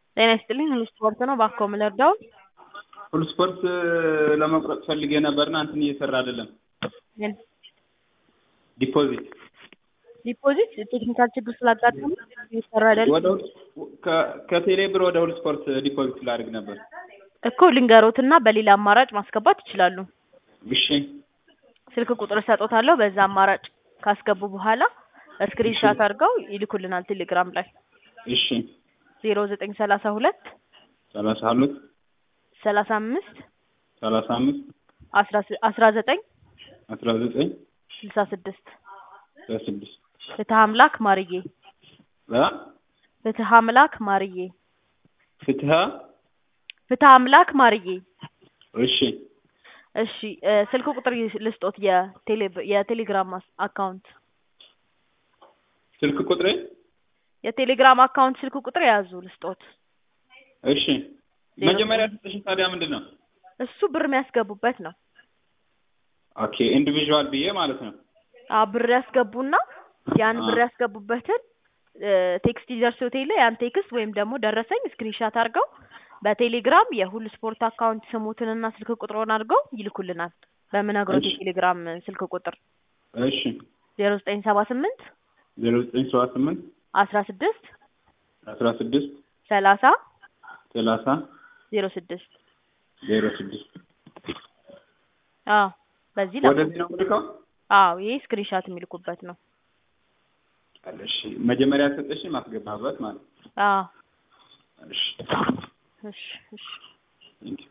ጤና ይስጥልኝ ሁሉ ስፖርት ነው እባክዎ ምን ልርዳዎ? ሁሉ ስፖርት ለመቁረጥ ፈልጌ ነበርና እንትን እየሰራ አይደለም ምን ዲፖዚት ዲፖዚት ቴክኒካል ችግር ስላጋጠመ እየሰራ አይደለም ወደ ሁሉ ከ- ከቴሌ ብር ወደ ሁሉ ስፖርት ዲፖዚት ላድርግ ነበር እኮ ልንገሮትና በሌላ አማራጭ ማስገባት ይችላሉ እሺ ስልክ ቁጥር እሰጥዎታለሁ በዛ አማራጭ ካስገቡ በኋላ ስክሪን ሻት አድርገው ይልኩልናል ቴሌግራም ላይ እሺ ዜሮ ዘጠኝ ሰላሳ ሁለት ሰላሳ ሁለት ሰላሳ አምስት ሰላሳ አምስት አስራ ስ- አስራ ዘጠኝ አስራ ዘጠኝ ስልሳ ስድስት በስድስት ፍትሀ አምላክ ማርዬ አ ፍትሀ አምላክ ማርዬ ፍትሀ ፍትሀ አምላክ ማርዬ እሺ እሺ እ ስልክ ቁጥር ይ- ልስጦት የቴሌ የቴሌግራም አስ- አካውንት ስልክ ቁጥሬ የቴሌግራም አካውንት ስልክ ቁጥር የያዙ ልስጦት እሺ መጀመሪያ ሰጠሽኝ ታዲያ ምንድን ነው እሱ ብር የሚያስገቡበት ነው ኦኬ ኢንዲቪዥዋል ብዬ ማለት ነው አዎ ብር ያስገቡና ያን ብር አ- ያስገቡበትን እ ቴክስት ይደርሶት የለ ያን ቴክስት ወይም ደግሞ ደረሰኝ ስክሪንሻት አድርገው በቴሌግራም የሁሉ ስፖርት አካውንት ስሙትንና ስልክ ቁጥሩን አድርገው ይልኩልናል በምነግሮት እሺ። የቴሌግራም ስልክ ቁጥር እሺ ዜሮ ዘጠኝ ሰባ ስምንት ዜሮ ዘጠኝ ሰባ ስምንት አስራ ስድስት አስራ ስድስት ሰላሳ ሰላሳ ዜሮ ስድስት ዜሮ ስድስት አዎ በዚህ ላኩ ወደዚህ ነው የምልከው አዎ ይሄ ስክሪንሻት የሚልኩበት ነው እሺ መጀመሪያ ሰጠሽኝ ማስገባበት ማለት ነው አዎ እሺ እሺ እሺ ቴንኪው